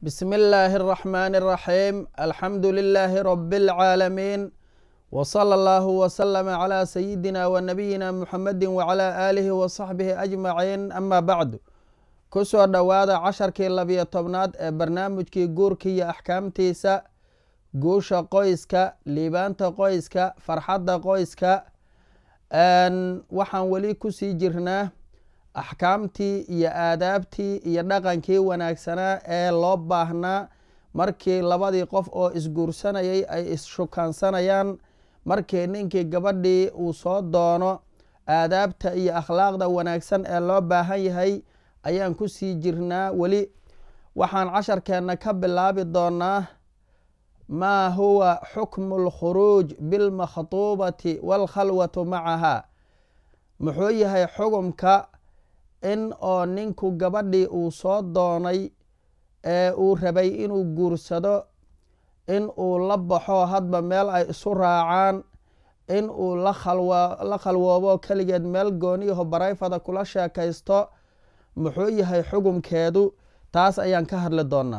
بسم الله الرحمن الرحيم الحمد لله رب العالمين وصلى الله وسلم على سيدنا ونبينا محمد وعلى آله وصحبه أجمعين أما بعد kusoo dhowaada casharkii labiyo tobnaad ee barnaamijkii guurka iyo axkaamtiisa guusha qoyska liibaanta qoyska farxadda qoyska waxaan weli kusii jirnaa axkaamtii iyo aadaabtii iyo dhaqankii wanaagsanaa ee loo baahnaa markii labadii qof oo isguursanayay ay isshukaansanayaan markii ninkii gabadhii uu soo doono aadaabta iyo akhlaaqda wanaagsan ee loo baahan yahay ayaan kusii jirnaa weli waxaan casharkeenna ka bilaabi doonaa maa huwa xukmu lkhuruuj bilmakhtuubati waalkhalwatu macaha muxuu yahay xugumka in oo ninku gabadhii uu soo doonay ee uu rabay inuu guursado in uu la baxo hadba meel ay isu raacaan in uu la khalwoobo keligeed meel gooniyaho barayfada kula sheekaysto muxuu yahay xugumkeedu taas ayaan ka hadli doonaa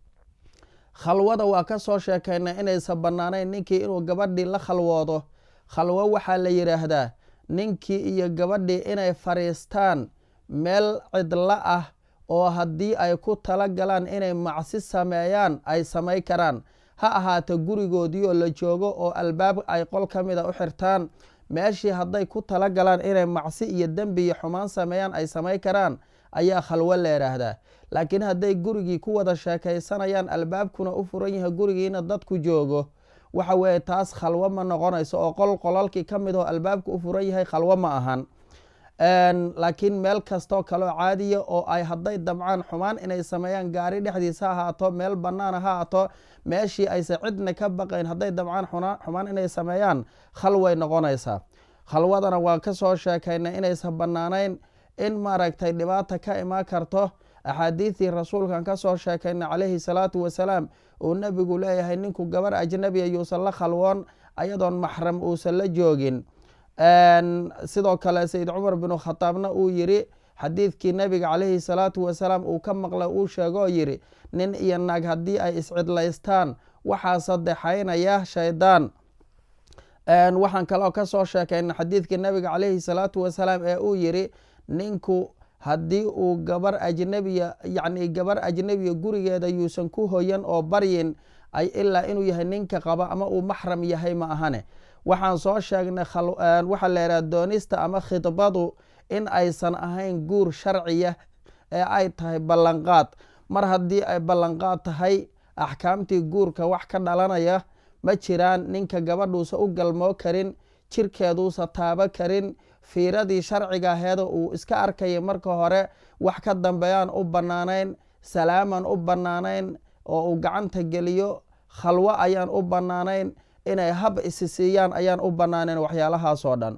khalwada waa ka soo sheekaynay inaysan bannaanayn ninkii inuu gabadhii la khalwoodo khalwo waxaa la yidhaahdaa ninkii iyo gabadhii inay fadhiistaan meel cidlo ah oo haddii ay ku tala galaan inay macsi sameeyaan ay samay karaan ha ahaato gurigoodii oo la joogo oo albaab ay qol ka mida u xirtaan meeshii hadday ku tala galaan inay macsi iyo dembi iyo xumaan sameeyaan ay samay karaan ayaa khalwo la yidhaahdaa laakiin hadday gurigii ku wada sheekaysanayaan albaabkuna u furan yahay gurigiina dadku joogo waxa weeye taas khalwo ma noqonayso oo qol qolalkii ka mid oo albaabka u furan yahay khalwo ma ahan laakiin meel kastoo kaleo caadiya oo ay hadday damcaan xumaan inay sameeyaan gaari dhexdiisa ha ahaato meel banaana ha ahaato meeshii aysa cidna ka baqayn hadday damcaan xumaan inay sameeyaan khalway noqonaysaa khalwadana waan ka soo sheekaynay inaysan bannaanayn in maaragtay dhibaata ka imaan karto axaadiidii rasuulkan ka soo sheekaynay calayhi salaatu wasalaam uu nebigu leeyahay ninku gabar ajnabiya yuusan la khalwoon ayadoon maxram uusan la joogin sidoo kale sayid cumar binu khataabna uu yiri xadiidkii nebiga calayhi salaatu wasalaam uu ka maqlay uu sheegoo yiri nin iyo naag haddii ay iscidlaystaan waxaa sadexaynaya shaydaan waxaan kaloo ka soo sheekayna xadiidkii nebiga calayhi salaatu wasalaam ee uu yiri ninku haddii uu gabar ajnabiya yacni gabar ajnabiya gurigeeda yuusan ku hoyan oo baryin ay ilaa inuu yahay ninka qaba ama uu maxram yahay ma ahane waxaan soo sheegnay waxaa la yidhaha doonista ama khidbadu in aysan ahayn guur sharciya ee ay tahay ballanqaad mar haddii ay ballanqaad tahay axkaamtii guurka wax ka dhalanaya ma jiraan ninka gabadhuusa u galmoo karin jirkeeduusa taabo karin fiiradii sharciga aheeda uu iska arkaya marka hore wax ka dambeeyaan u bannaanayn salaaman u bannaanayn oo uu gacanta geliyo khalwo ayaan u bannaanayn inay hab isi siiyaan ayaan u bannaanayn waxyaalahaasoo dhan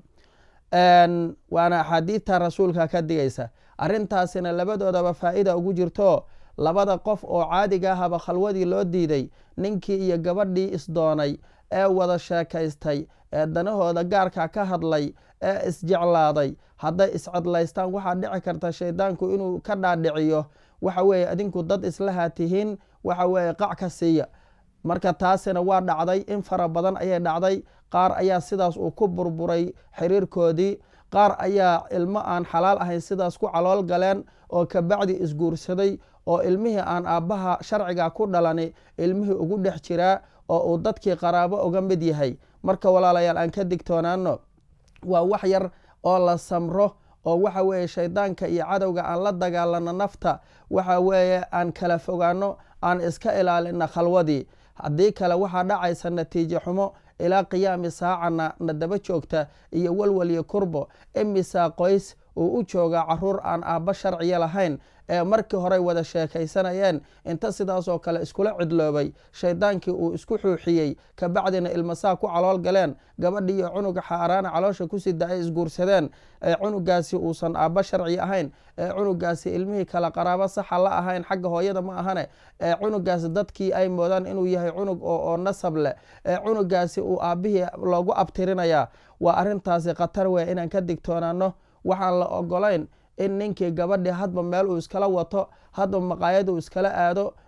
waana axaadiidta rasuulka ka digaysa arrintaasina labadoodaba faa-ida ugu jirto labada qof oo caadiga ahaba khalwadii loo diiday ninkii iyo gabadhii isdoonay ee wada sheekaystay ee danahooda gaarka ka hadlay ee isjeclaaday hadday iscedlaystaan waxaa dhici karta shaydaanku inuu ka dhaadhiciyo waxa weeye adinku dad islaha tihiin waxa weeye qac ka siiya marka taasina waa dhacday in fara badan ayay dhacday qaar ayaa sidaas uu ku burburay xiriirkoodii qaar ayaa ilmo aan xalaal ahayn sidaas ku calool galeen oo kabacdi isguursaday oo ilmihii aan aabbaha sharciga ku dhalani ilmihii ugu dhex jiraa oo uu dadkii qaraabo uga mid yahay marka walaalayaal aan ka digtoonaano waa wax yar oo la samro oo waxa weeye shaydaanka iyo cadowga aan la dagaalano nafta waxa weeye aan kala fogaano aan iska ilaalina khalwadii haddii kale waxaa dhacaysa natiijo xumo ilaa qiyaami saacana na daba joogta iyo walwal iyo kurbo imisaa qoys uu u joogaa caruur aan aabba sharciya lahayn ee markii horey wada sheekaysanayeen inta sidaasoo kale iskula cidloobay shaydaankii uu isku xuuxiyey kabacdina ilmasaa ku calool galeen gabadhii iyo cunuga xaaraana caloosha ku sida ay isguursadeen ee cunugaasi uusan aabba sharci ahayn ee cunugaasi ilmihii kale qaraabo saxa la ahayn xagga hooyada ma ahane ee cunugaasi dadkii ay moodaan inuu yahay cunug oo nasab leh ee cunugaasi uu aabbihii loogu abtirinayaa waa arrintaasi khatar weya inaan ka digtoonaano waxaan la ogolayn in ninkii gabadhii hadba meel uu iskala wato hadba maqaayad uu iskala aado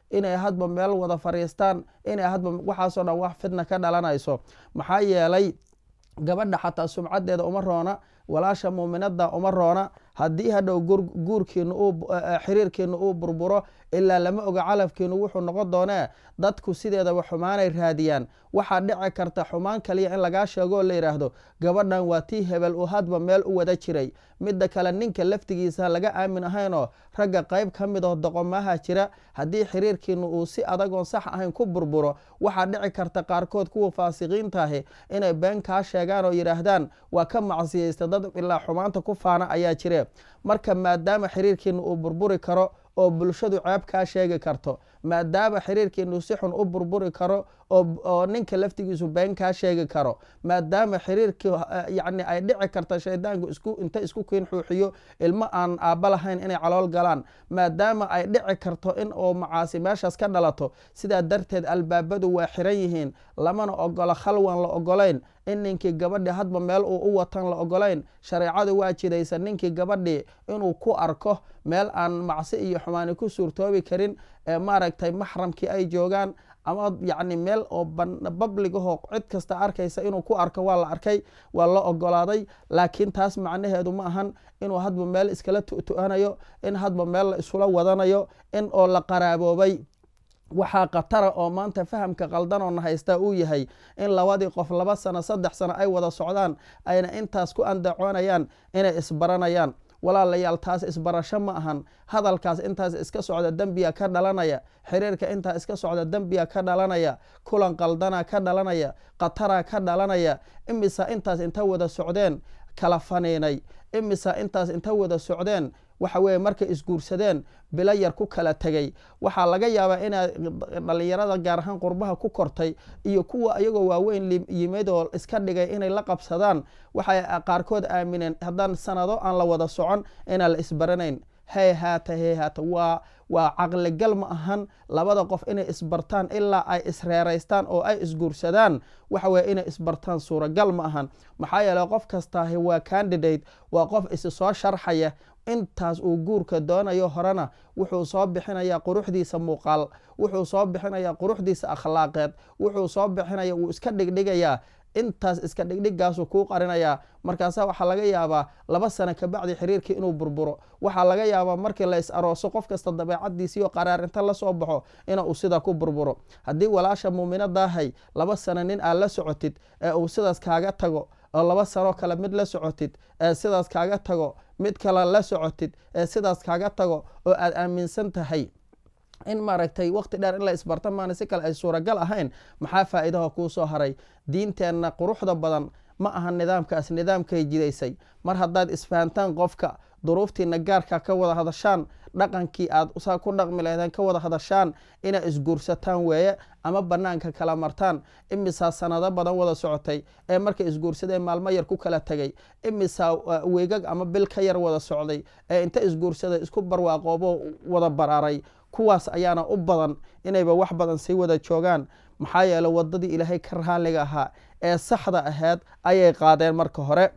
inay hadba meel wada fariistaan inay hadba waxaasoo dhan wax fidna ka dhalanayso maxaa yeelay gabadha xataa sumcadeeda uma roona walaasha muuminada uma roona haddii hadhow guurkiina xiriirkiina uu burburo ilaa lama oga calafkiinu wuxuu noqon doonee dadku sideedaba xumaanay raadiyaan waxaa dhici karta xumaan kaliya in lagaa sheego oo la yidhaahdo gabadhan waa tii hebel uu hadba meel u wada jiray midda kale ninka laftigiisa laga aamin ahaynoo ragga qayb ka mid oo doqomaha jira haddii xiriirkiinu uu si adagoon sax ahayn ku burburo waxaa dhici karta qaarkood kuwa faasiqiintaahi inay been kaa sheegaan oo yidhaahdaan waa ka macsiyeysta dad ilaa xumaanta ku faana ayaa jire marka maadaama xiriirkiina uu burburi karo oo bulshadu ceeb kaa sheegi karto maadaama xiriirkiinu si xun u burburi karo oo ninka laftigiisu been kaa sheegi karo maadaama xiriirkii yani ay dhici karta shaydaanku inta isku kiin xuuxiyo ilmo aan aabba lahayn inay calool galaan maadaama ay dhici karto in oo macaasi meeshaas ka dhalato sidaa darteed albaabadu waa xiran yihiin lamana ogolo khalwan la ogolayn in ninkii gabadhii hadba meel uu u watan la ogolayn shareecadu waa jidaysa ninkii gabadhii inuu ku arko meel aan macsi iyo xumaani ku suurtoobi karin ee maaragtay maxramkii ay joogaan ama yacni meel oo babligahoo cid kasta arkaysa inuu ku arko waa la arkay waa la ogolaaday laakiin taas macnaheedu ma ahan inuu hadba meel iskala tu'tu'anayo in hadba meel la isula wadanayo in oo la qaraaboobay waxaa khatara oo maanta fahamka qaldanoo haysta uu yahay in labadii qof laba sano saddex sano ay wada socdaan ayna intaas ku andacoonayaan inay isbaranayaan walaalayaal taas isbarasho ma ahan hadalkaas intaas iska socda dembiga ka dhalanaya xiriirka intaa iska socda dembiga ka dhalanaya kulan qaldana ka dhalanaya khatara ka dhalanaya imisa intaas inta wada socdeen kala faniinay imisa intaas inta wada socdeen waxa weye markay isguursadeen bilo yar ku kala tegay waxaa laga yaabaa inaa dhalinyarada gaar ahaan qurbaha ku kortay iyo kuwa iyagoo waaweyn yimid oo iska dhigay inay la qabsadaan waxay qaarkood aamineen haddaan sanado aan la wada socon inaan la isbaranayn hey haata hey haata waa waa caqligal ma ahan labada qof inay isbartaan ilaa ay isreeraystaan oo ay isguursadaan waxa weye inay isbartaan suuragal ma ahan maxaa yeele qof kastaahi waa candidate waa qof isi soo sharxaya intaas uu guurka doonayo horena wuxuu soo bixinayaa quruxdiisa muuqaal wuxuu soo bixinayaa quruxdiisa akhlaaqeed wuxuu soo bixinaya wuu iska dhigdhigayaa intaas iska dhigdhigaasuu kuu qarinayaa markaasa waxaa laga yaabaa laba sano kabacdi xiriirkii inuu burburo waxaa laga yaabaa markii la is arooso qof kasta dabeecadiisiiyo qaraarinta lasoo baxo ina uu sidaa ku burburo haddii walaasha muuminadaahay laba sano nin aad la socotid ee uu sidaas kaaga tago oo laba sanoo kale mid la socotid ee sidaas kaaga tago mid kale la socotid ee sidaas kaaga tago oo aad aaminsan tahay in maaragtay waqti dheer in la isbarta maana si kale ay suuragal ahayn maxaa faa'iidaha kuu soo haray diinteenna quruxda badan ma aha nidaamkaas nidaamkay jidaysay mar haddaad isfahantaan qofka duruuftiina gaarka ka wada hadashaan dhaqankii aad saa ku dhaqmi lahdeen ka wada hadashaan inaa isguursataan weeye ama banaanka kala martaan imisaa sanado badan wada socotay ee markay isguursadeen maalmo yar ku kala tegay imisaa weygag ama bil ka yar wada socday ee inta isguursaday isku barwaaqoobo wada baraaray kuwaas ayaana u badan inayba wax badan sii wada joogaan maxaa yeele wadadii ilaahay ka raaliga ahaa ee saxda aheyd ayay qaadeen marka hore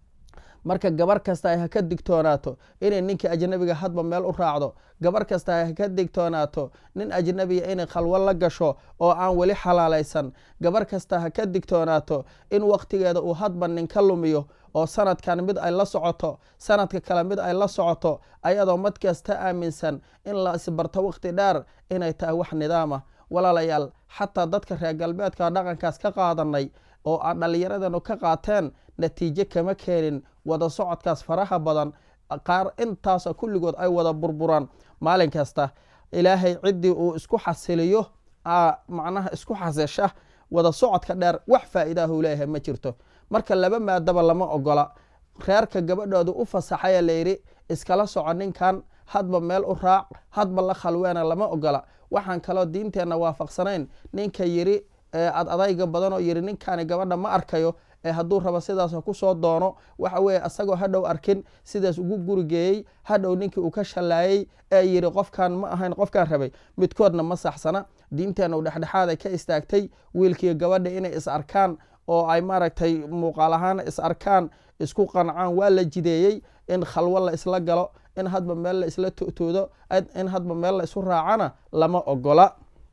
marka gabar kasta ay ha ka digtoonaato inay ninka ajnabiga hadba meel u raacdo gabar kasta ay ha ka digtoonaato nin ajnabiga inay khalwo la gasho oo aan weli xalaalaysan gabar kasta ha ka digtoonaato in waqtigeeda uu hadba nin ka lumiyo oo sanadkan mid ay la socoto sanadka kale mid ay la socoto ayadoo mad kasta aaminsan in la isbarto waqti dheer inay tahay wax nidaama walaalayaal xataa dadka reer galbeedka dhaqankaas ka qaadanay oo aan dhallinyaradanu ka qaateen natiijo kama keenin wada socodkaas faraha badan qaar intaasoo kulligood ay wada burburaan maalin kasta ilaahay ciddii uu isku xasiliyo macnaha isku xasisha wada socodka dheer wax faa'iidahu leeyahay ma jirto marka laba maadaba lama ogola reerka gabadhooda u fasaxaya layidhi iskala soco ninkan hadba meel u raac hadba la khalweena lama ogola waxaan kaloo diinteenna waafaqsanayn ninka yiri ad adayga badanoo yiri ninkani gabadha ma arkayo ee hadduu rabo sidaas kusoo doono waxa weye asagoo hadhow arkin sidaas ugu gurigeeyey hadhow ninkii uu ka shallaayey ee yiri qofkan ma ahayn qofkaan rabay midkoodna ma saxsana diinteenna u dhexdhexaaday ka istaagtay wiilkiiyo gabadha inay is arkaan oo ay maaragtay muuqaal ahaan is arkaan isku qancaan waa la jideeyey in khalwo la isla galo in hadba meel la isla tu'tuudo in hadba meel la isu raacana lama ogola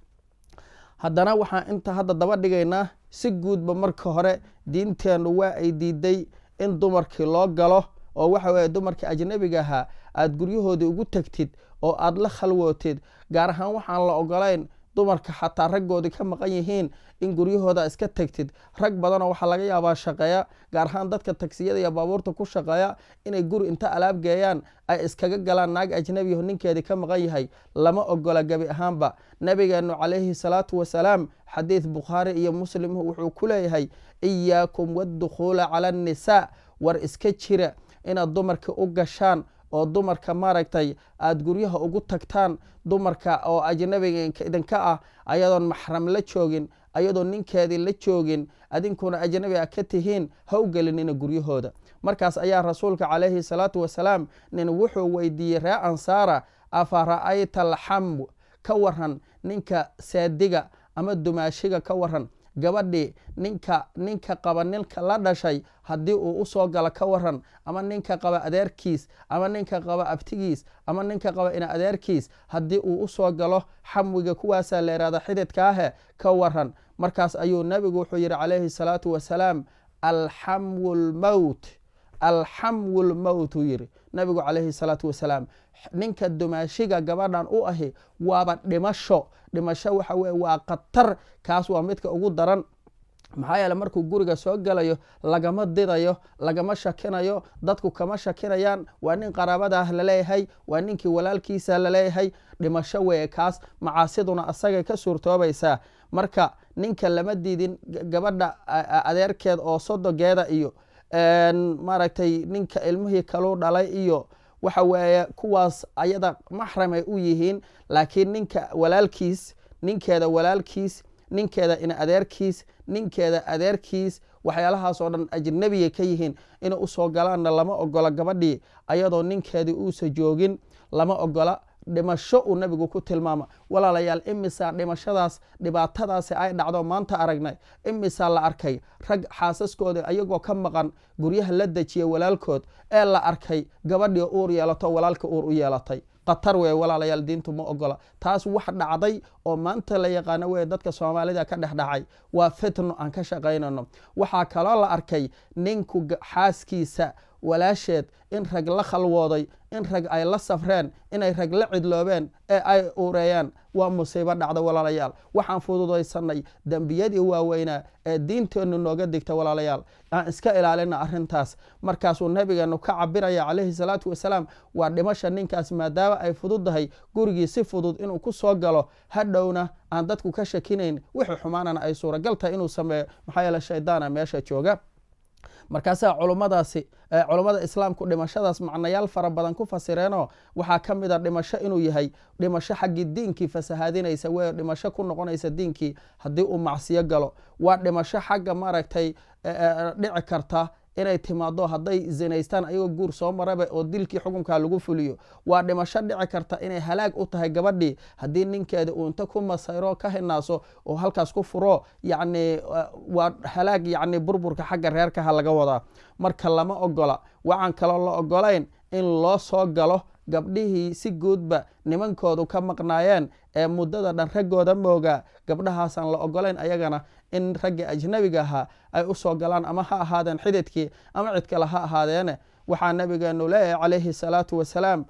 haddana waxaan inta hadda daba dhigaynaa si guudba marka hore diinteennu waa ay diiday in dumarkii loo galo oo waxa weeye dumarkii ajnabiga ahaa aada guryahoodii ugu tegtid oo aada la khalwootid gaar ahaan waxaan la ogolayn dumarka xataa raggoodii ka maqan yihiin in guryahooda iska tegtid rag badanoo waxaa laga yaabaa shaqeeya gaar ahaan dadka tagsiyada iyo baabuurta ku shaqeeya inay guri inta alaab geeyaan ay iskaga galaan naag ajnabiyaho ninkeedii ka maqan yahay lama ogola gebi ahaanba nabigeenu calayhi salaatu wasalaam xadiid bukhaari iyo muslim wuxuu ku leeyahay iyaakum waddukhuula cala annisaa war iska jira inaad dumarka u gashaan oo dumarka maaragtay aada guryaha ugu tagtaan dumarka oo ajnabiga idinka ah ayadoon maxram la joogin ayadoo ninkeedii la joogin adinkuna ajnabi a ka tihiin ha u gelinina guryahooda markaas ayaa rasuulka calayhi salaatu wasalaam nin wuxuu weydiiyey ree ansaara afa ra'ayta alxamw ka waran ninka saadiga ama dumaashiga ka waran gabadhii ninka ninka qaba ninka la dhashay haddii uu usoo galo ka waran ama ninka qaba adeerkiis ama ninka qaba abtigiis ama ninka qaba ina adeerkiis haddii uu usoo galo xamwiga kuwaasaa la yihahda xididkaahe ka waran markaas ayuu nabigu wuxuu yihi calayhi salaatu wasalaam alxamwu lmowt alxamwu lmowt uu yihi nabigu calayhi salaatu wasalaam ninka dumaashiga gabadhan u ahi waaba dhimasho dhimasho waxa weye waa khatar kaas waa midka ugu daran maxaa yeele markuu guriga soo galayo lagama didayo lagama shakinayo dadku kama shakinayaan waa nin qaraabadaah laleeyahay waa ninkii walaalkiisa laleeyahay dhimasho weye kaas macaasiduna asagay ka suurtoobaysaa marka ninka lama diidin gabadha adeerkeed oo sodogeeda iyo maaragtay ninka ilmihii kaluu dhalay iyo waxa weeye kuwaas ayada maxram ay u yihiin laakiin ninka walaalkiis ninkeeda walaalkiis ninkeeda ina adeerkiis ninkeeda adeerkiis waxyaalahaas oo dhan ajnabiyay ka yihiin inay usoo galaanna lama ogola gabadhii ayadoo ninkeedii uusa joogin lama ogola dhimasho uu nabigu ku tilmaama walaalayaal imisaa dhimashadaas dhibaatadaasi ay dhacdo maanta aragnay imisaa la arkay rag xaasaskooda ayagoo ka maqan guryaha la dejiya walaalkood ee la arkay gabadhii uur yeelato walaalka uur u yeelatay khatar wey walaalayaal diintu ma ogola taas wax dhacday oo maanta la yaqaano wey dadka soomaalida ka dhex dhacay waa fitno aan ka shaqaynano waxaa kaloo la arkay ninku xaaskiisa walaasheed in rag la khalwooday in rag ay la safreen inay rag la cidloobeen ee ay uureeyaan waa musiibo dhacda walaalayaal waxaan fududaysanay dembiyadii waaweynaa ee diinteennu nooga digta walaalayaal aan iska ilaalina arintaas markaasuu nabigeenu ka cabiraya calayhi salaatu wasalaam waa dhimasha ninkaas maadaama ay fududdahay gurigii si fudud inuu ku soo galo hadhowna aan dadku ka shakinayn wixii xumaanana ay suuragal tahay inuu sameeyo maxaa yeele shaydaana meesha jooga markaasaa culummadaasi culummada islaamku dhimashadaas macnayaal fara badan ku fasireenoo waxaa ka mid a dhimasho inuu yahay dhimasho xaggii diinkii fasahaadinaysa wey dhimasho ku noqonaysa diinkii haddii uu macsiyo galo waa dhimasho xagga maaragtay dhici karta inay timaado hadday zinaystaan ayagoo guur soo maraba oo dilkii xukunka lagu fuliyo waa dhimasho dhici karta inay halaag u tahay gabadhii haddii ninkeeda uu inta ku masayro ka hinaaso oo halkaas ku furo yacni waa halaag yacni burburka xagga reerkaha laga wadaa marka lama ogola waxaan kaloo la ogolayn in loo soo galo gabdhihii si guudba nimankoodu ka maqnaayeen ee muddada dhan raggooda moogaa gabdhahaasaan la ogolayn ayagana in raggii ajnabiga ahaa ay usoo galaan ama ha ahaadeen xididkii ama cid kale ha ahaadeene waxaa nabigeenu leeyahay calayhi salaatu wasalaam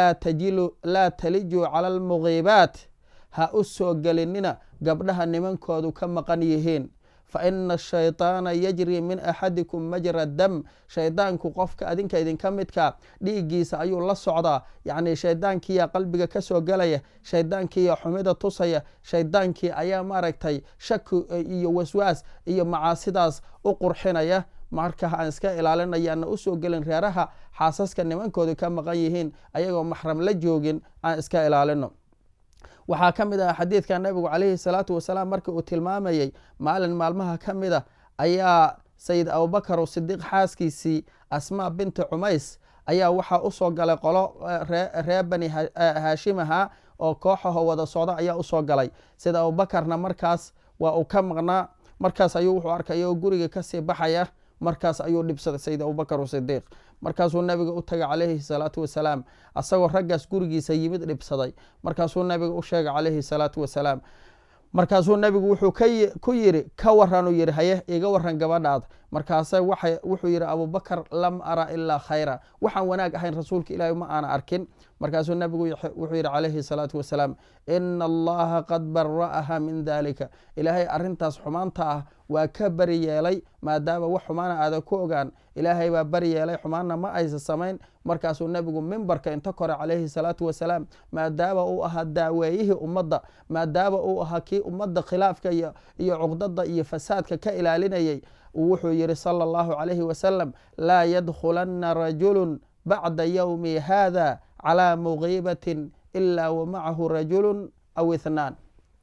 laa talijuu cala almugiibaat ha u soo gelinina gabdhaha nimankoodu ka maqan yihiin fa ina ashayطaana yajri min axadikum majra dam shaydaanku qofka adinka idinka midka dhiiggiisa ayuu la socdaa yacni shaydaankiiya qalbiga ka soo gelaya shaydaankiiya xumida tusaya shaydaankii ayaa maaragtay shaki iyo waswaas iyo macaasidaas u qurxinaya marka aan iska ilaalinayaana usoo gelin reeraha xaasaska nimankoodu ka maqan yihiin ayagoo maxram la joogin aan iska ilaalino waxaa ka mid ah xadiidka nabigu calayhi salaatu wasalaam markii uu tilmaamayey maalin maalmaha ka mid a ayaa sayid abubakar sidiiq xaaskiisii asmaa binti cumays ayaa waxaa usoo galay qolo reer bani haashimaha oo kooxaho wada socda ayaa usoo galay sida abubakarna markaas waa uu ka maqnaa markaas ayuu wuxuu arkay oo guriga kasii baxaya markaas ayuu dhibsaday sayid abubakar sidiiq markaasuu nabiga u tagay calayhi salaatu wasalaam asagoo raggaas gurigiisa yimid dhibsaday markaasuu nabiga u sheegay calayhi salaatu wasalaam markaasuu nabigu wuxuu ku yiri ka waranuu yihi haye iga waran gabadhaada markaase wuxuu yihi abubakar lam ara ilaa khayra waxaan wanaag ahayn rasuulka ilaahi ma aana arkin markaasuu nabigu wuxuu yihi calayhi salaatu wasalaam ina allaha qad bara'aha min dalika ilaahay arintaas xumaanta ah waa ka bari yeelay maadaama wax xumaana aadan ku ogaan ilaahay baa bari yeelay xumaanna ma aysa samayn markaasuu nabigu mimbarka inta kore calayhi salaatu wasalaam maadaama uu ahaa daaweeyihii ummadda maadaama uu ahaa kii ummadda khilaafka iyo cuqdada iyo fasaadka ka ilaalinayay wuxuu yihi sala allahu calayhi wasalam laa yadkhulanna rajulu bacda yowmi hada calaa mugiibatin ila wa macahu rajulu aw ithnaan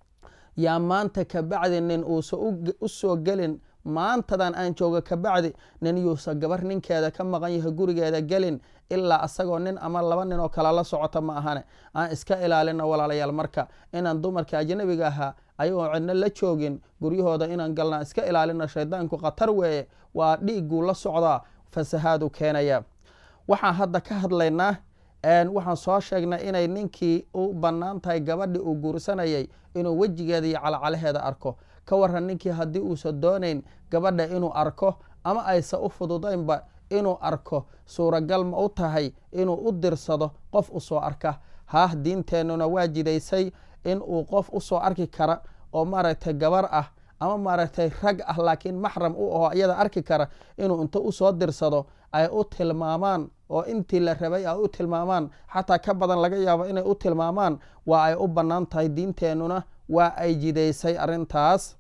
yaa maanta kabacdi nin uusa u soo gelin maantadan aan jooga kabacdi nin yuusa gabar ninkeeda ka maqan yahay gurigeeda gelin ilaa asagoo nin ama laba nin oo kale la socota ma ahane aan iska ilaalino walaalayaal marka inaan dumarka ajnabiga ahaa ayagoo cidno la joogin guryahooda inaan galnaa iska ilaalino shaydaanku khatar weeye waa dhiigguu la socdaa fasahaadu keenaya waxaan hadda ka hadlaynaa waxaan soo sheegnay inay ninkii u bannaan tahay gabadhii uu guursanayay inuu wejigeeda iyo calacalaheeda arko ka waran ninkii haddii uusan doonayn gabadha inuu arko ama aysan u fududaynba inuu arko suuragal ma u tahay inuu u dirsado qof u soo arka haah diinteennuna waa jidaysay in uu qof u soo arki kara oo maaragtay gabar ah ama maaragtay rag ah laakiin maxram u aho iyada arki kara inuu inta usoo dirsado ay u tilmaamaan oo intii la rabay ay u tilmaamaan xataa ka badan laga yaabo inay u tilmaamaan waa ay u bannaan tahay diinteennuna waa ay jidaysay arrintaas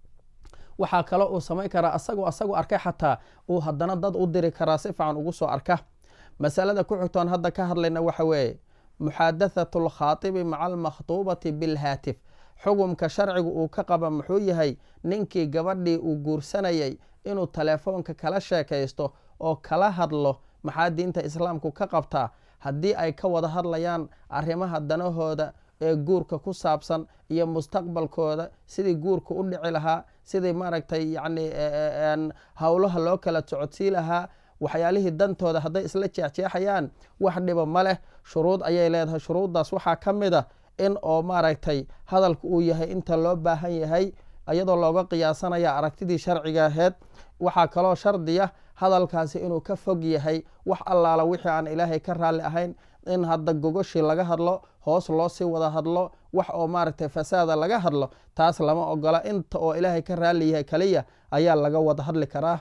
waxaa kaloo uu samayn karaa asagoo asagoo arkay xataa uu haddana dad u diri karaa si fiican ugu soo arka masalada ku xigtoon hadda ka hadlayna waxa weeye muxaadathatu alkhaatibi maca almakhtuubati bilhaatif xugumka sharcigu uu ka qaba muxuu yahay ninkii gabadhii uu guursanayay inuu telefoonka kala sheekaysto oo kala hadlo maxaa diinta islaamku ka qabtaa haddii ay ka wada hadlayaan arrimaha danahooda ee guurka ku saabsan iyo mustaqbalkooda sidii guurka u dhici lahaa sidii maaragtay yacni howlaha loo kala socodsii lahaa waxyaalihii dantooda hadday isla jeexjeexayaan wax dhiba ma leh shuruud ayay leedahay shuruuddaas waxaa ka mid a in oo maaragtay hadalku uu yahay inta loo baahan yahay iyadoo looga qiyaasanaya aragtidii sharciga aheyd waxaa kaloo shardiya hadalkaasi inuu ka fog yahay wax allaala wixii aan ilaahay ka raalli ahayn in hadda gogoshii laga hadlo hoos loo sii wada hadlo wax oo maaragtay fasaada laga hadlo taas lama ogola inta oo ilaahay ka raalli yahay kaliya ayaa laga wada hadli karaa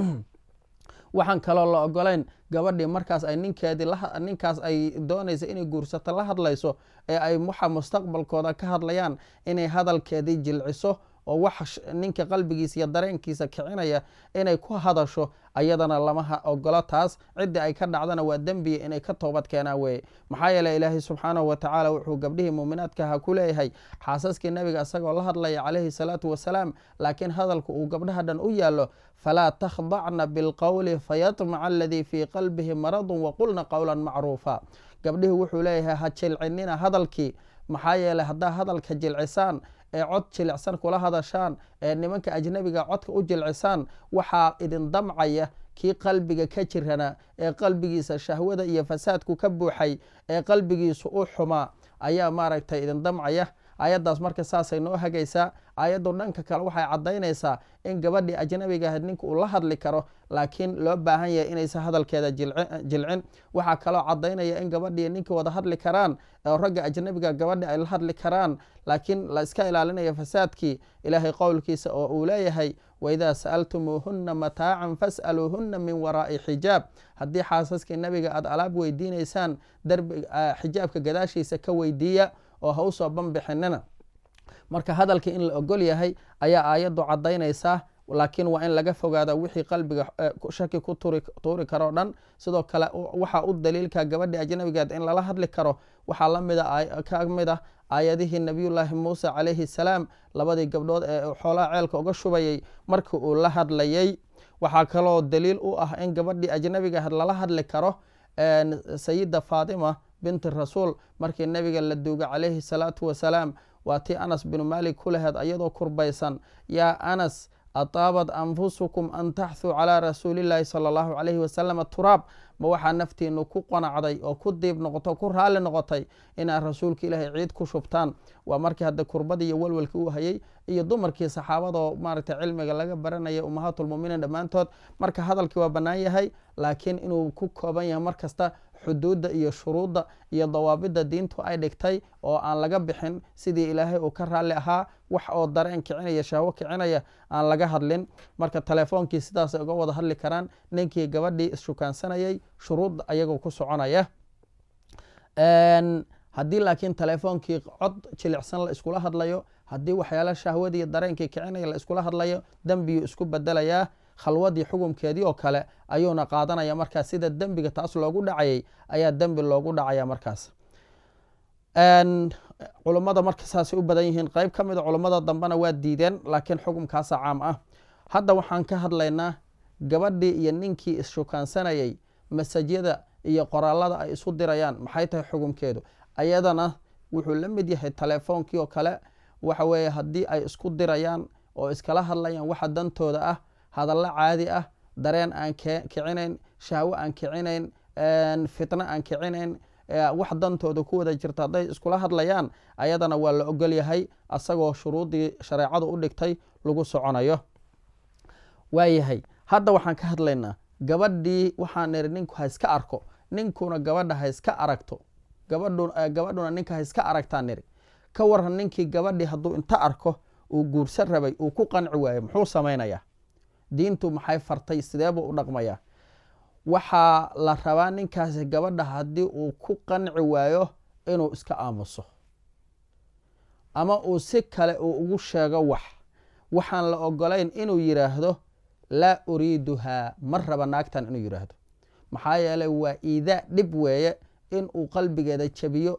waxaan kaloo la ogolayn gabadhii markaas ay ninkeedii ninkaas ay doonaysa inay guursato la hadlayso ee ay waxa mustaqbalkooda ka hadlayaan inay hadalkeedii jilciso oo wax ninka qalbigiisa iyo dareenkiisa kicinaya inay ku hadasho ayadana lama ogolo taas ciddii ay ka dhacdana waa dembiya inay ka toobad keenaan weeye maxaa yeele ilaahay subxaanahu wa tacaala wuxuu gabdhihii muuminaadka ha ku leeyahay xaasaskii nabiga isagoo la hadlaya calayhi salaatu wasalaam laakiin hadalku uu gabdhaha dhan u yaallo falaa takhdacna bilqowli fayatmaca aladii fii qalbihi maradun waqulna qowlan macruufa gabdhihii wuxuu leeyahay ha jilcinina hadalkii maxaa yeele haddaa hadalka jilcisaan ee cod jilicsan kula hadashaan ee nimanka ajnabiga codka u jilcisaan waxaa idin damcaya kii qalbiga ka jirana ee qalbigiisa shahwada iyo fasaadku ka buuxay ee qalbigiisu u xumaa ayaa maaragtay idin damcaya ayaddaas marka saasay noo hagaysaa ayaddu dhanka kale waxay caddaynaysaa in gabadhii ajnabiga ahayd ninka uu la hadli karo laakiin loo baahan yahay inaysan hadalkeeda jilcin waxaa kaloo caddaynaya in gabadhii ninka wada hadli karaan oo ragga ajnabiga gabadhi ay la hadli karaan laakiin la iska ilaalinaya fasaadkii ilaahay qowlkiisa oo uu leeyahay waidaa sa'altumuuhunna mataacan fas'aluuhunna min waraa'i xijaab haddii xaasaskii nabiga aad alaab weydiinaysaan xijaabka gadaashiisa ka weydiiya oo ha usoo banbixinina marka hadalkii in la ogol yahay ayaa aayaddu caddaynaysaa laakiin waa in laga fogaada wixii qalbiga shaki ku tuuri karoo dhan sidoo kale waxaa u daliilka gabadhi ajnabigeed in lala hadli karo waxaa lamida ka mid ah aayadihii nabiyullaahi muuse calayhi salaam labadii gabdhood ee xoolaha ceelka uga shubayay markii uu la hadlayay waxaa kaloo daliil u ah in gabadhii ajnabiga ahayd lala hadli karo sayida faatima binti rasuul markii nabiga la duuga calayhi salaatu wasalaam waa tii anas binu maalik ku laheed ayadoo kurbaysan yaa anas ataabat anfusukum an taxthuu calaa rasuuliillaahi sala allahu calayhi wasalam turaab ma waxaa naftiinu ku qanacday oo ku diib noqoto ku raalli noqotay inaad rasuulka ilaahay ciid ku shubtaan waa markii hadda kurbadii iyo walwalkii u hayay iyo dumarkii saxaabadoo maaragtay cilmiga laga baranaya ummahaatulmuminiin dhammaantood marka hadalkii waa bannaan yahay laakiin inuu ku kooban yahay mar kasta xuduudda iyo shuruudda iyo dawaabidda diintu ay dhigtay oo aan laga bixin sidii ilaahay uu ka raalli ahaa wax oo dareen kicinaya shahwo kicinaya aan laga hadlin marka teleefoonkii sidaasay uga wada hadli karaan ninkii gabadhii isshukaansanayay shuruudda ayagoo ku soconaya haddii laakiin telefoonkii cod jilicsan la iskula hadlayo haddii waxyaala shahwadii dareenkii kicinaya la iskula hadlayo dembiyuu isku bedelayaa khalwadii xukumkeedii oo kale ayuuna qaadanaya markaas sida dembiga taas loogu dhacayay ayaa dembi loogu dhacaya markaas culummada marka saasay u badan yihiin qeyb ka mida culummada dambena waa diideen laakiin xukumkaasa caam ah hadda waxaan ka hadlaynaa gabadhii iyo ninkii isshukaansanayay masajyada iyo qoraalada ay isu dirayaan maxay tahay xukumkeedu ayadana wuxuu la mid yahay telefoonkii oo kale waxa weeye haddii ay isku dirayaan oo iskala hadlayaan waxa dantooda ah hadallo caadi ah dareen aan kicinayn shahwo aan kicinayn fitno aan kicinayn wax dantooda ku wada jirta hadday iskula hadlayaan ayadana waa la ogol yahay asagoo shuruuddii shareecadu u dhigtay lagu soconayo waayahay hadda waxaan ka hadlaynaa gabadhii waxaan niri ninku ha iska arko ninkuna gabadha ha iska aragto gabadhuna ninka ha iska aragtaan niri ka waran ninkii gabadhii hadduu inta arko uu guursan rabay uu ku qanci waayo muxuu samaynayaa diintu maxay fartay sideebuu u dhaqmayaa waxaa la rabaa ninkaasi gabadha haddii uu ku qanci waayo inuu iska aamuso ama uu si kale uu ugu sheego wax waxaan la ogolayn inuu yidhaahdo laa uriiduhaa ma raba naagtan inuu yidhaahdo maxaa yeeley waa iidaa dhib weeye inuu qalbigeeda jabiyo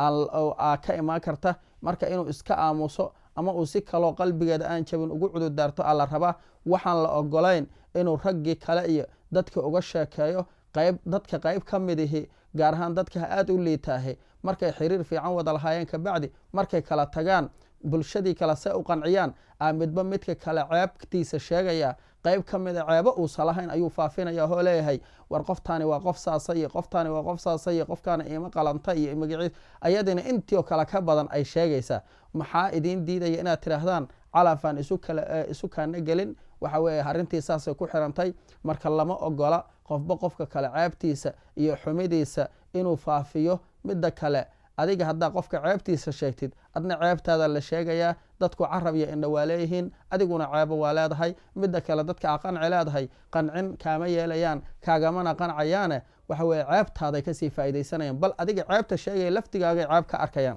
ka imaan karta marka inuu iska aamuso ama uu si kaloo qalbigeeda aan jabin ugu cududaarto aa la rabaa waxaan la ogolayn inuu raggii kale iyo dadka uga sheekeeyo qayb dadka qayb ka midihi gaar ahaan dadka aada u liitaahe markay xiriir fiican wada lahaayeen kabacdi markay kala tagaan bulshadii kale se u qanciyaan aa midba midka kale ceebtiisa sheegaya qayb ka mida ceebo uusa lahayn ayuu faafinaya oo leeyahay war qoftaani waa qof saasa iyo qoftaani waa qof saasa iyo qofkaana ima qalanta iyo magaciis ayadina intii oo kale ka badan ay sheegaysaa maxaa idiin diidaya inaad tidhaahdaan calafaan isu kaana gelin waxa weeye arrintii saasay ku xirantay marka lama ogola qofba qofka kale ceebtiisa iyo xumidiisa inuu faafiyo midda kale adiga haddaa qofka ceebtiisa sheegtid adna ceebtaada la sheegayaa dadku carab iyo indha waa leeyihiin adiguna ceebo waa leedahay midda kale dadka a qanci leedahay qancin kaama yeelayaan kaagamana qancayaane waxa weye ceebtaaday kasii faa'iidaysanayaan bal adiga ceebta sheegaya laftigaagay ceeb ka arkayaan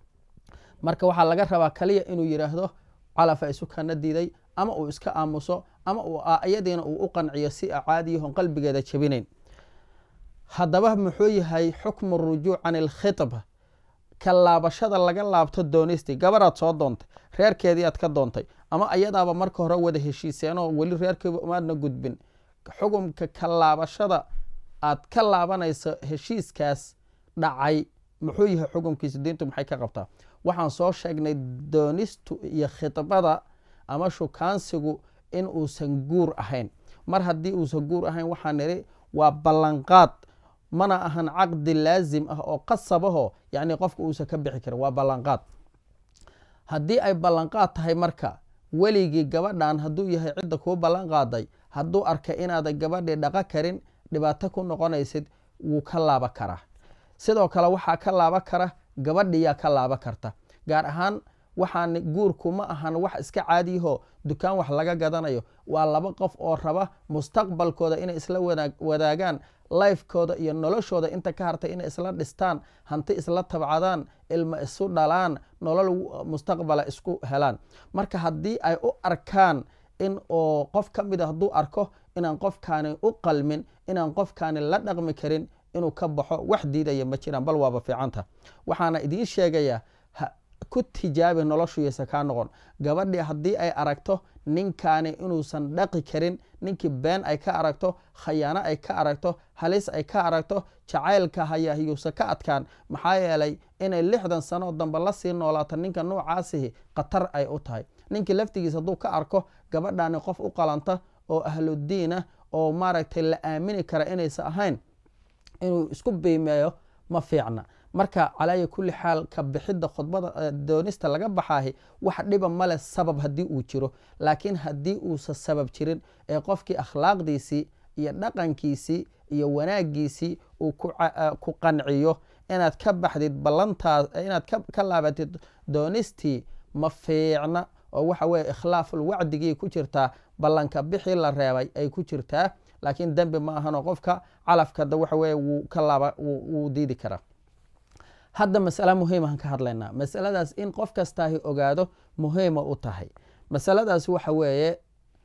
marka waxaa laga rabaa kaliya inuu yidhaahdo calafa isu kana diiday ama uu iska aamuso ama iyadiina uu u qanciyo si a caadiyahon qalbigeeda jabinayn haddaba muxuu yahay xukmu rujuuc can ilkhitba ka laabashada laga laabto doonisti gabaraad soo doontay reerkeedii aad ka doontay ama ayadaaba marka hore wada heshiiseenoo weli reerkeeba umaadna gudbin xukumka ka laabashada aad ka laabanayso heshiiskaas dhacay muxuu yahay xukumkiisa diintu maxay ka qabtaa waxaan soo sheegnay doonistu iyo khidbada ama shukaansigu in uusan guur ahayn mar haddii uusan guur ahayn waxaa niri waa ballanqaad mana ahan caqdi laazim ah oo qasabaho yacni qofka uusan ka bixi karin waa ballanqaad haddii ay ballanqaad tahay marka weligii gabadhan hadduu yahay cidda kuu ballan qaaday hadduu arka inaadan gabadhii dhaqo karin dhibaato ku noqonaysid wuu ka laaba karaa sidoo kale waxaa ka laaba kara gabadhiyaa ka laaba karta gaar ahaan waxaan guurku ma ahan wax iska caadiyaho dukaan wax laga gadanayo waa laba qof oo raba mustaqbalkooda inay isla wadaagaan lifekooda iyo noloshooda inta ka hartay inay isla dhistaan hanti isla tabcadaan ilma isu dhalaan nolol mustaqbala isku helaan marka haddii ay u arkaan in oo qof ka mida hadduu arko inaan qofkaani u qalmin inaan qofkaani la dhaqmi karin inuu ka baxo wax diidaya ma jiraan bal waaba fiicanta waxaana idiin sheegayaa ku tijaabi noloshuyasa kaa noqon gabadhii haddii ay aragto ninkaani inuusan dhaqi karin ninkii been ay ka aragto khayaano ay ka aragto halis ay ka aragto jacaylka hayahyuusa ka adkaan maxaa yeelay inay lixdan sanoo dambe lasii noolaato ninka noocaasihi khatar ay u tahay ninkii laftigiis hadduu ka arko gabadhaani qof u qalanta oo ahludiin ah oo maaragtay la aamini kara inaysa ahayn inuu isku biimeeyo ma fiicna marka calaya kulli xaal ka bixidda khudbada doonista laga baxaahi wax dhiba male sabab haddii uu jiro laakiin haddii uusa sabab jirin ee qofkii akhlaaqdiisii iyo dhaqankiisii iyo wanaagiisii uu ku qanciyo inaad ka baxdid ballantaas inaad ka laabatid doonistii ma fiicna oo waxa weye ikhlaaful wacdigii ku jirtaa ballanka bixii la reebay ay ku jirtaa laakiin dembi ma ahanoo qofka calafkada waxa weye wuu ka laaba wuu diidi karaa hadda masale muhiimahan ka hadlaynaa masaladaas in qof kastaahi ogaado muhiima u tahay masaladaas waxa weeye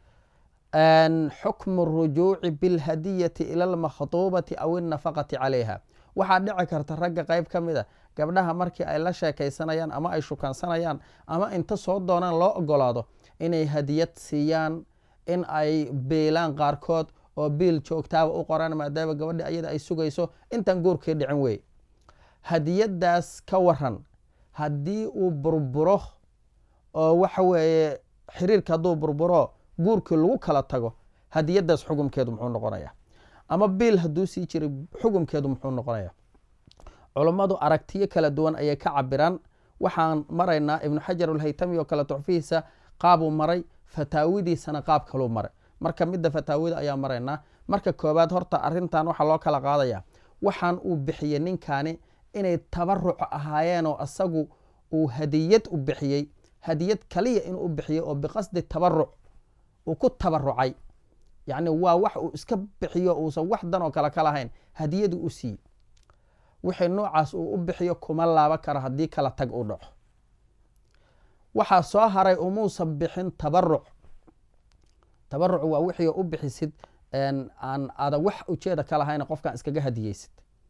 xukmu rujuuci bilhadiyati ila almakhtuubati aw innafaqati calayha waxaa dhici karta ragga qeyb ka mid a gabdhaha markii ay la sheekaysanayaan ama ay shukansanayaan ama inta soo doonaan loo ogolaado inay hadiyad siiyaan in ay biilaan qaarkood oo biil joogtaaba u qoraan maadaama gabadhi ayada ay sugayso intaan guurkii dhicin wey hadiyadaas ka waran haddii uu burburo oo waxa weeye xiriirka hadduu burburo guurkii lagu kala tago hadiyadaas xugumkeedu muxuu noqonaya ama biil hadduu sii jiray xugumkeedu muxuu noqonaya culummadu aragtiyo kala duwan ayay ka cabiraan waxaan maraynaa ibnu xajar alhaytami oo kale tuxfihiisa qaabuu maray fataawidiisana qaab kaluu maray marka midda fataawida ayaa maraynaa marka koobaad horta arintan waxaa loo kala qaadaya waxaan uu bixiyey ninkaani inay tabaruc ahaayeenoo asagu uu hadiyad u bixiyey hadiyad kaliya inuu u bixiyey oo biqasdi tabaruc uu ku tabarucay yacni waa wax uu iska bixiyo uusan wax dan oo kale ka lahayn hadiyadu u siiyey wixii noocaas uu u bixiyo kuma laaba karo haddii kala tag u dhaco waxaa soo haray umuusan bixin tabaruc tabaruc waa wixii u bixisid aan ada wax ujeeda ka lahayn qofkan iskaga hadiyeysid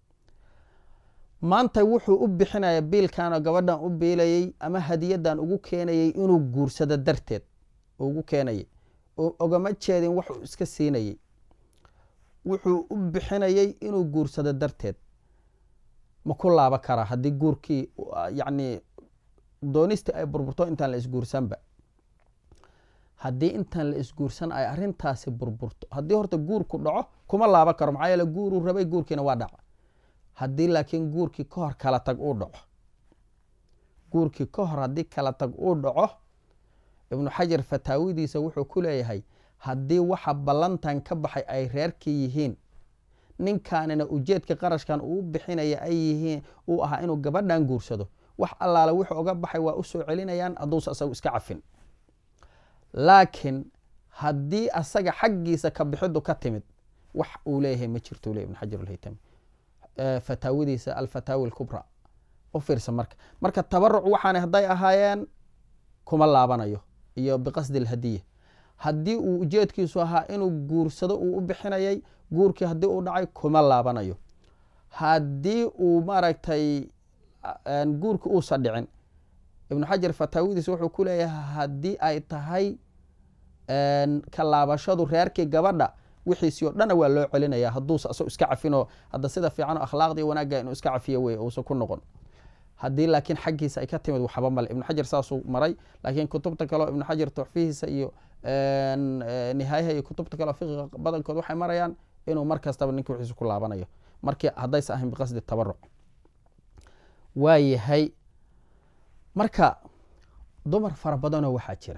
maanta wuxuu u bixinaya biilkanoo gabadhan u biilayey ama hadiyadan ugu keenayey inuu guursado darteed ugu keenayay ogama jeedin waxuu iska siinayey wuxuu u bixinayey inuu guursado darteed ma ku laaba karaa haddii guurkii yacni doonistii ay burburto intaan la isguursanba haddii intaan la isguursan ay arintaasi burburto haddii horta guurku dhaco kuma laaba karo maxaa yeele guuruu rabay guurkiina waa dhaca haddii laakiin guurkii ka hor kala tag uu dhaco guurkii ka hor haddii kala tag uu dhaco ibnu xajar fataawidiisa wuxuu ku leeyahay haddii waxa ballantan ka baxay ay reerkii yihiin ninkaanina ujeedka qarashkan uu bixinaya ay yihiin uu ahaa inuu gabadhan guursado wax allaale wuxuu oga baxay waa u soo celinayaan hadduusa asagu iska cafin laakiin haddii asaga xaggiisa ka bixidu ka timid wax uu leeyahay ma jirto le ibn xajar alhaytami fataawidiisa alfataawi alkubra u fiirsa marka marka tabaruc waxaana hadday ahaayeen kuma laabanayo iyo biqasdi alhadiya haddii uu ujeedkiisu ahaa inuu guursado uu u bixinayay guurkii haddii uu dhacay kuma laabanayo haddii uu maaragtay guurki uusa dhicin ibnu xajar fataawidiisa wuxuu ku leeyahay haddii ay tahay ka laabashadu reerkii gabadha wixiisii o dhana waa loo celinaya hadduusa asag iska cafinoo hadda sida fiican oo akhlaaqdii wanaagga inuu iska cafiyo wey uusa ku noqon haddii laakiin xaggiisa ay ka timid waxba male ibnu xajar saasuu maray laakiin kutubta kaleo ibnu xajar tuxfihiisa iyo nihaayaha iyo kutubta kaleo fiqiga badankood waxay marayaan inuu mar kastaba ninki wixiisa ku laabanayo markii haddaysa ahayn biqasdi tabaruc waa yahay marka dumar fara badanoo waxaa jira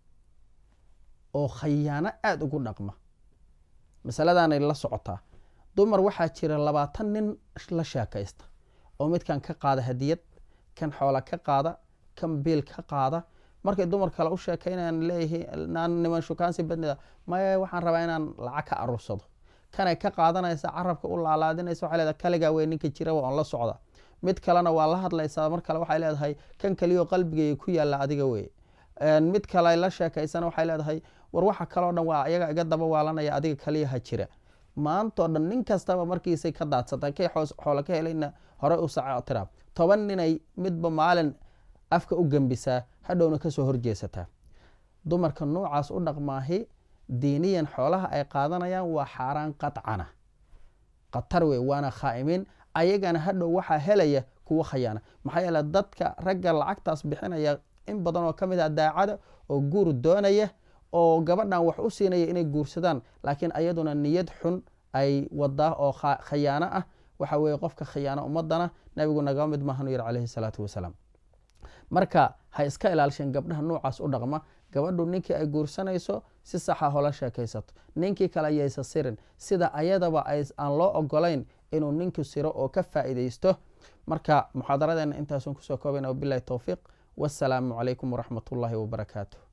oo khayaano aada ugu dhaqma masaladanay la socotaa dumar waxaa jira labaatan nin la sheekaysta oo midkan ka qaada hadiyad kan xoola ka qaada kan biil ka qaada markay dumar kale u sheekaynayaan leeyihiin niman shukaansi badnida maya waxaan rabaa inaan lacag ka aruursado kanay ka qaadanaysa carabka u laalaadinaysa waxay leedahay kaligaa wey ninka jiraba oon la socda mid kalena waa la hadlaysaa mar kale waxay leedahay kan kaliyo qalbigay ku yaalla adiga weye mid kale la sheekaysana waxay leedahay war waxa kaloo dhan waa iyaga iga daba waalanaya adiga kaliyaha jira maantao dhan nin kastaba markiisay ka daadsatay kay xoolo ka helayna hore u saca tiraab toban ninay midba maalin afka u gembisaa hadhowna kasoo horjeesataa dumarka noocaas u dhaqmaahi diiniyan xoolaha ay qaadanayaan waa xaaraan qadcana khatar wey waana khaa'imiin ayagana hadhow waxaa helaya kuwa khayaana maxaa yeele dadka ragga lacagtaas bixinaya in badan oo ka mid ah daacada oo guur doonaya oo gabadhan wax u siinaya inay guursadaan laakiin ayaduna niyad xun ay wadaa oo khayaano ah waxa weeye qofka khayaano ummadana nabigu nagaba mid maahanu yiri calayhi salaatu wasalaam marka ha iska ilaalisheen gabdhaha noocaas u dhaqma gabadhu ninkii ay guursanayso si saxa hola sheekaysato ninkii kale ayaysa sirin sida ayadaba aan loo ogolayn inuu ninku siro oo ka faa'iidaysto marka muxaadaradeena intaasun kusoo koobayna wabilahi towfiiq wasalaamu calaykum waraxmat ullaahi wabarakaatu